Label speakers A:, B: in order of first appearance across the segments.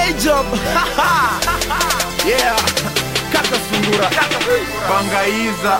A: day job yeah kaka sungura bangaiza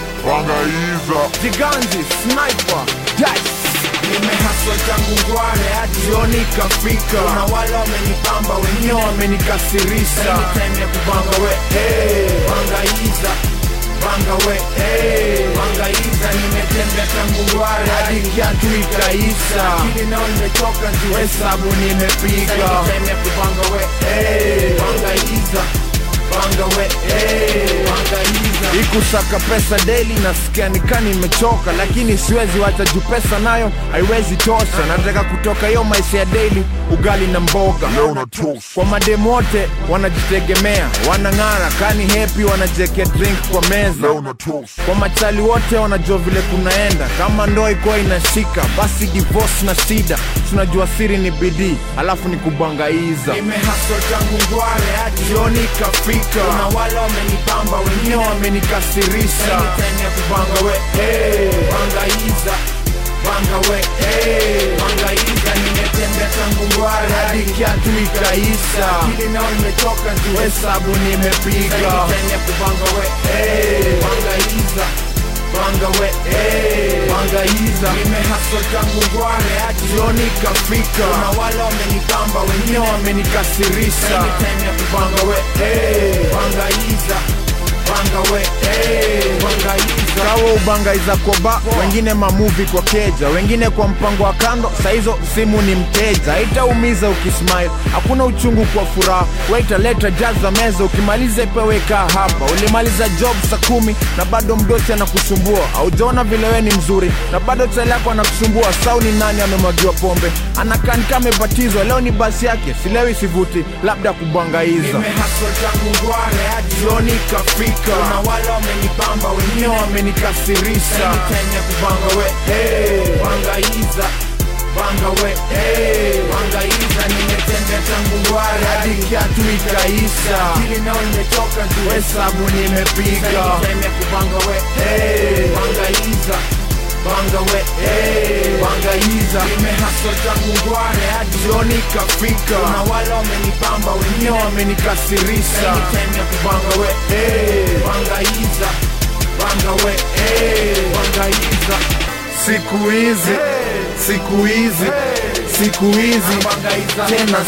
B: Bangaiza
A: jiganzi sniper dice
C: nimehaswa tangu ngware hadi
A: jioni kafika
C: kuna wale wamenipamba wengine
A: wengine wamenikasirisha
C: time ya kubanga we hey. bangaiza banga we hey. bangaiza nimetembea tangu ngware
A: hadi
C: hadi
A: kiatu ikaisha
C: akili nao nimetoka juu
A: hesabu nimepiga
C: time ya kubanga we hey. bangaiza banga we hey. bangaiza
A: ikusaka pesa daily nasikia nikani nimechoka lakini siwezi wacha juu pesa nayo haiwezi tosha nataka kutoka hiyo maisha ya daily ugali na mboga
B: Leo na toast
A: kwa mademu wote wanajitegemea wanang'ara kani hepi wanajekea drink kwa meza
B: Leo na toast
A: kwa machali wote wanajua vile kunaenda kama ndoa ikuwa inashika basi divorce na shida tunajua siri ni bidii alafu ni kubangaiza
C: nimehaswa tangu ngware hadi
A: jioni ikafika
C: kuna wale wamenipamba
A: wengine
C: wengine
A: wamenikasirisha
C: time ya kubanga we hey. bangaiza banga we hey. bangaiza nimetembea tangu ngware
A: hadi
C: hadi
A: kiatu ikaisha
C: akili nao nimetoka juu
A: hesabu nimepiga
C: time ya kubanga we hey. bangaiza banga we hey.
A: bangaiza
C: nimehaswa tangu ngware hadi
A: jioni ikafika
C: kuna wale wamenipamba
A: wengine
C: wengine
A: wamenikasirisha
C: time ya kubanga we hey. bangaiza banga we hey. bangaiza
A: kawa ubangaiza kwa ba wengine mamuvi kwa keja wengine kwa mpango wa kando saizo simu ni mteja haitaumiza ukismile hakuna uchungu kwa furaha waitaleta jaza meza ukimaliza ipeweka hapa ulimaliza job saa kumi na bado mdosi anakusumbua aujaona vile we ni mzuri na bado chali yako anakusumbua sau ni nani amemwagiwa pombe anakanika amebatizwa leo ni basi yake silewi sivuti labda kubangaiza
C: nimehaswa tangu ngware hadi
A: jioni ikafika
C: kuna wale wamenipamba
A: wengine
C: wengine
A: wamenikasirisha
C: time ya kubanga we hey. bangaiza banga we hey. bangaiza nimetembea tangu ngware
A: hadi
C: hadi
A: kiatu ikaisha
C: akili nao nimetoka juu
A: hesabu nimepiga
C: time ya kubanga we hey. bangaiza banga we hey.
A: bangaiza
C: nimehaswa tangu ngware hadi
A: jioni ikafika
C: kuna wale wamenipamba
A: wengine
C: wengine
A: wamenikasirisha
C: time ya kubanga we hey. bangaiza banga we hey. bangaiza
A: siku hizi siku hizi siku hizi
C: bangaiza
A: tena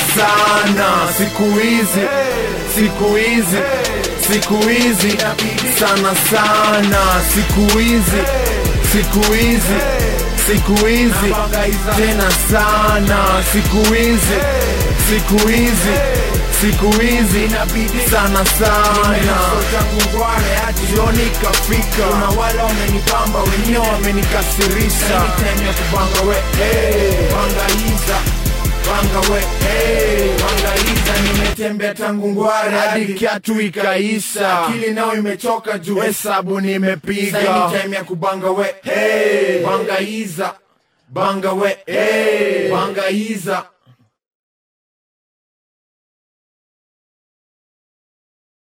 A: sana siku hizi siku hizi siku hizi sana sana siku hizi siku hizi siku hizi tena sana siku hizi siku hizi siku hizi
C: inabidi
A: sana sana
C: nimehaswa tangu ngware hadi
A: jioni ikafika
C: kuna wale wamenipamba
A: wengine
C: wengine
A: wamenikasirisha
C: time ya kubanga we hey. bangaiza banga we hey. bangaiza nimetembea tangu ngware
A: hadi
C: hadi
A: kiatu ikaisha
C: akili nao imechoka juu
A: hesabu nimepiga
C: Sasa time ya kubanga we hey. bangaiza banga we hey. bangaiza